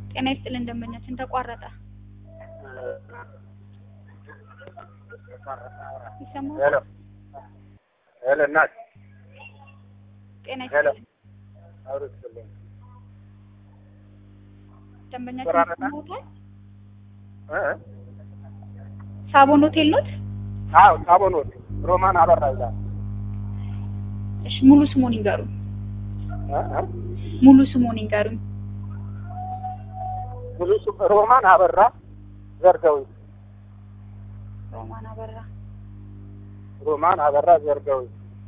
ጤና ይስጥልን ደንበኛችን ተቋረጠ። ይሰማል? ሄሎ ሄሎ፣ እናት ጤና ሄሎ። ይስጥልን አውርድልኝ። ደንበኛችን ተቋረጠ? ይሰማዎታል? እ? ሳቦን ሆቴል ኖት? አዎ ሳቦን ወጥ ሮማን አበራ ይላል። እሺ ሙሉ ስሙን ይንገሩኝ። እ? እ? ሙሉ ስሙን ይንገሩኝ። ሙሉ ስም ሮማን አበራ ዘርገው ሮማን አበራ። ሮማን አበራ ዘርገው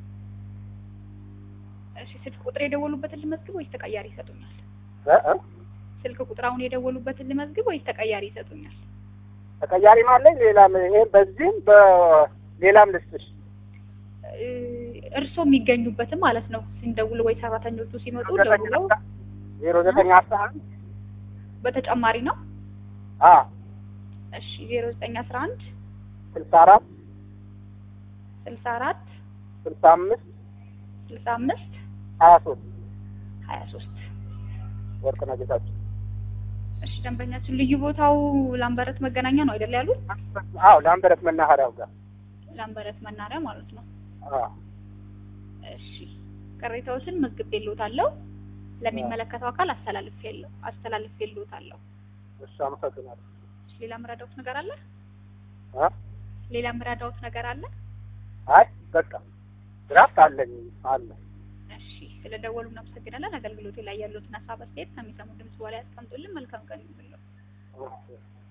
እሺ ስልክ ቁጥር የደወሉበትን ልመዝግብ ወይስ ተቀያሪ ይሰጡኛል? እ? እ? ስልክ ቁጥር አሁን የደወሉበትን ልመዝግብ ወይስ ተቀያሪ ይሰጡኛል? ተቀያሪም አለኝ ሌላም ይሄ በዚህም በሌላም ልስጥሽ እ፣ እርስዎ የሚገኙበትም ማለት ነው። ሲንደውል ወይ ሰራተኞቹ ሲመጡ ደውለው ዜሮ ዘጠኝ አስራ አንድ በተጨማሪ ነው። አ እሺ ዜሮ ዘጠኝ አስራ አንድ ስልሳ አራት ስልሳ አራት ስልሳ አምስት ስልሳ አምስት ሀያ ሶስት ሀያ ሶስት ወርቅነህ ጌታቸው እሺ ደንበኛችን ልዩ ቦታው ላምበረት መገናኛ ነው አይደል ያሉት? አዎ ለአንበረት መናኸሪያው ጋር ላምበረት መናሪያ ማለት ነው። አ እሺ ቅሬታዎችን መዝግቤልዎታለሁ። ለሚመለከተው አካል አስተላልፌልዎ አስተላልፌልዎታለሁ። እሺ አመሰግናለሁ እሺ ሌላ ምረዳዎት ነገር አለ? አ ሌላ ምረዳዎት ነገር አለ? አይ በቃ ድራፍት አለኝ አለ እሺ ስለ ደወሉ እናመሰግናለን። አገልግሎቴ ላይ ያሉትን ሀሳብ አስተያየት ከሚሰሙ ድምጽ በኋላ ያስቀምጡልን። መልካም ቀን ይሁንልዎ። ኦኬ